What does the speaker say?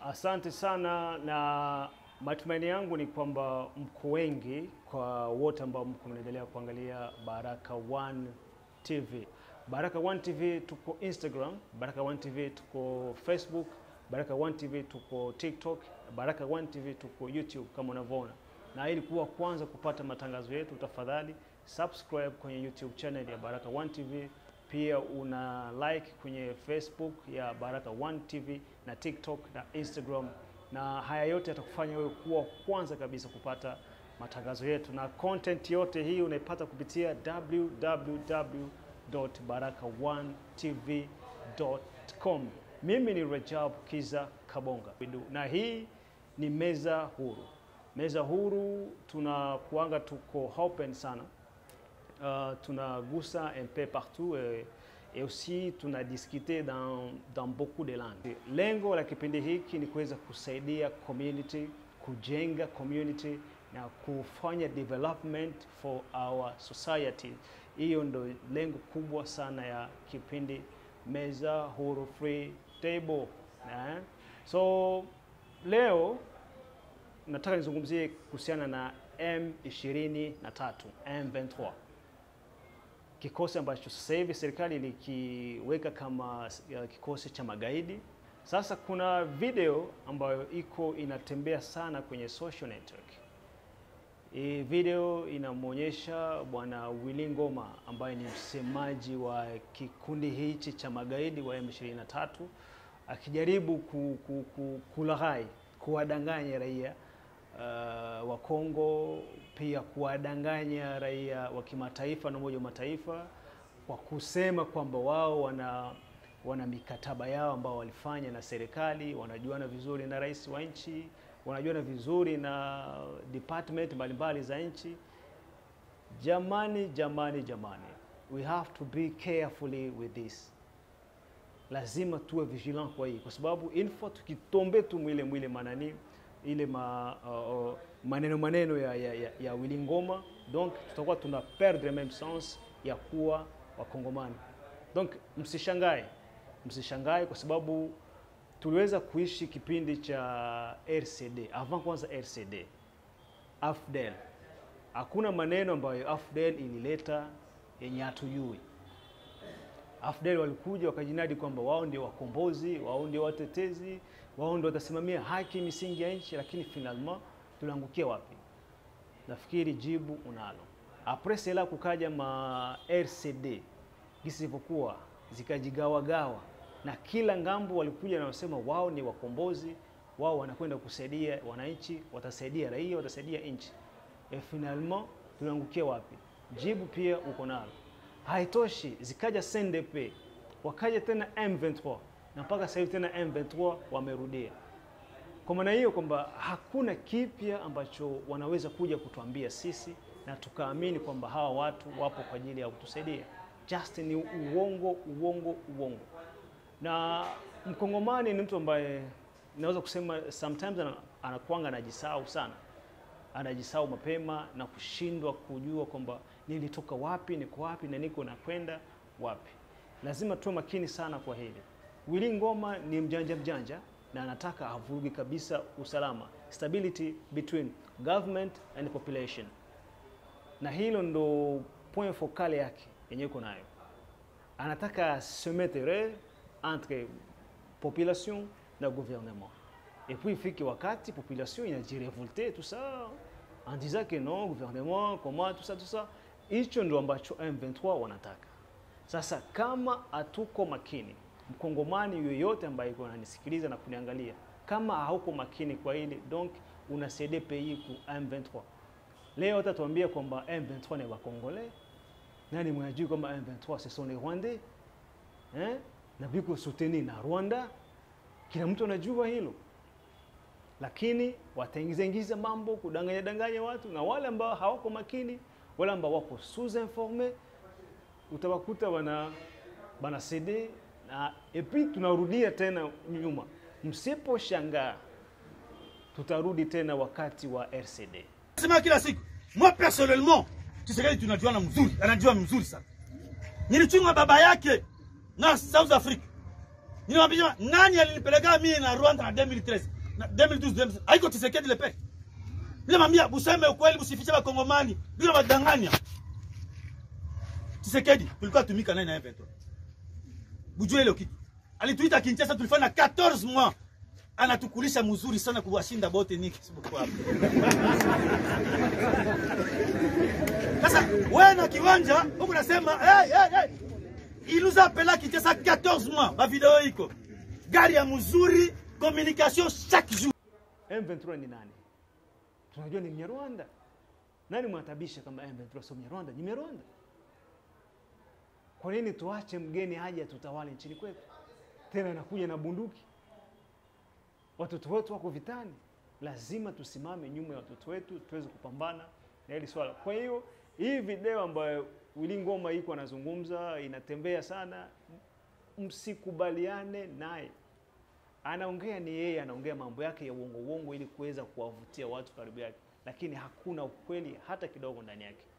Asante sana, na matumaini yangu ni kwamba mko wengi, kwa wote ambao mko mnaendelea kuangalia Baraka One TV. Baraka One TV tuko Instagram, Baraka One TV tuko Facebook, Baraka One TV tuko TikTok, Baraka One TV tuko YouTube kama unavyoona. Na ili kuwa kwanza kupata matangazo yetu, tafadhali subscribe kwenye YouTube channel ya Baraka One TV. Pia una like kwenye Facebook ya Baraka One TV na TikTok na Instagram, na haya yote yatakufanya wewe kuwa kwanza kabisa kupata matangazo yetu, na content yote hii unaipata kupitia www.baraka1tv.com. Mimi ni Rajab Kiza Kabonga na hii ni meza huru. Meza huru tunakuanga tuko open sana Uh, tunagusa un peu partout et, et aussi tunadiscuter dans, dans beaucoup de langues. Lengo la kipindi hiki ni kuweza kusaidia community, kujenga community na kufanya development for our society. Hiyo ndo lengo kubwa sana ya kipindi Meza Huru Free Table. Na, so leo nataka nizungumzie kuhusiana na M23, M23 kikosi ambacho sasa hivi serikali ilikiweka kama uh, kikosi cha magaidi. Sasa kuna video ambayo iko inatembea sana kwenye social network. Hii video inamwonyesha bwana Willy Ngoma ambaye ni msemaji wa kikundi hichi cha magaidi wa M23 akijaribu ku, ku, ku, kulaghai kuwadanganya raia uh, wa Kongo pia kuwadanganya raia wa kimataifa na Umoja wa Mataifa kwa kusema kwamba wao wana wana mikataba yao ambao walifanya na serikali, wanajuana vizuri na rais wa nchi, wanajuana vizuri na department mbalimbali za nchi. Jamani, jamani, jamani, we have to be carefully with this. Lazima tuwe vigilant kwa hii, kwa sababu info tukitombe tu mwile mwile manani ile ma, uh, uh, maneno maneno ya, ya, ya, ya Willy Ngoma, donc tutakuwa tuna perdre même sens ya kuwa Wakongomani. Donc msishangae, msishangae kwa sababu tuliweza kuishi kipindi cha RCD avant kwanza RCD AFDEL. Hakuna maneno ambayo AFDEL ilileta yenye hatujui. AFDEL walikuja wakajinadi kwamba wao ndio wakombozi, wao ndio watetezi, wao ndio watasimamia haki misingi ya nchi, lakini finalement tuliangukia wapi? Nafikiri jibu unalo. Apres cela kukaja ma RCD gisi ilivyokuwa zikajigawagawa, na kila ngambo walikuja na wasema wao ni wakombozi, wao wanakwenda kusaidia wananchi, watasaidia raia, watasaidia nchi. E, finalement tuliangukia wapi? Jibu pia uko nalo. Haitoshi, zikaja CNDP, wakaja tena M23 na mpaka sasa hivi tena M23 wamerudia. Kwa maana hiyo kwamba hakuna kipya ambacho wanaweza kuja kutuambia sisi na tukaamini kwamba hawa watu wapo kwa ajili ya kutusaidia. Just ni uongo, uongo, uongo. Na mkongomani ni mtu ambaye naweza kusema sometimes anakuanga anajisahau sana, anajisahau mapema na kushindwa kujua kwamba nilitoka wapi, niko wapi na niko nakwenda wapi. Lazima tuwe makini sana kwa hili. Willy Ngoma ni mjanja mjanja na anataka avurugi kabisa usalama, stability between government and population, na hilo ndo point focal yake yenye iko nayo. Anataka se mettre entre population na gouvernement et puis ifike wakati population inajirevolte tout ça en disant que non gouvernement comment tout ça tout ça. Hicho ndo ambacho M23 wanataka. Sasa kama hatuko makini mkongomani yoyote ambaye iko ananisikiliza na kuniangalia, kama hauko makini kwa hili, donc unasaidia pays ku M23. Leo utatuambia kwamba M23 ni wakongole, nani mwenajui kwamba M23 ce sont les Rwandais eh, na biko soutenu na Rwanda, kila mtu anajua hilo, lakini wataingiza ingiza mambo kudanganya danganya watu, na wale ambao hawako makini, wale ambao wako sous informe, utawakuta wana bana cede na epi tunarudia tena nyuma. Msiposhangaa tutarudi tena wakati wa RCD. Sema kila siku, moi personnellement, Tshisekedi tunajuana mzuri, anajua mzuri sana. Nilichunga baba yake na South Africa. Nilimwambia nani alinipeleka mimi na Rwanda na 2013. na 2012 2013 haiko Tshisekedi le peke bila mambia buseme ukweli busifiche bakongomani bila badanganya Tshisekedi tulikuwa tumika naye na M23 bujue ile kitu alituita Kinshasa tulifanya 14 mois anatukulisha mzuri sana kuwashinda bote niki sibuku hapo sasa wewe na kiwanja huko nasema hey, hey, hey. il nous a appelé Kinshasa 14 mois ba video iko gari ya mzuri communication chaque jour M23 ni nani? Tunajua ni Mnyarwanda. Nani mwatabisha kama M23 sio Mnyarwanda? Ni Mnyarwanda. Kwa nini tuache mgeni aje atutawale nchini kwetu? Tena anakuja na bunduki. Watoto wetu wako vitani, lazima tusimame nyuma ya watoto wetu tuweze kupambana na hili swala. Kwa hiyo hii video ambayo Willy Ngoma iko anazungumza inatembea sana, msikubaliane naye anaongea ni yeye anaongea mambo yake ya uongo uongo ili kuweza kuwavutia watu karibu yake, lakini hakuna ukweli hata kidogo ndani yake.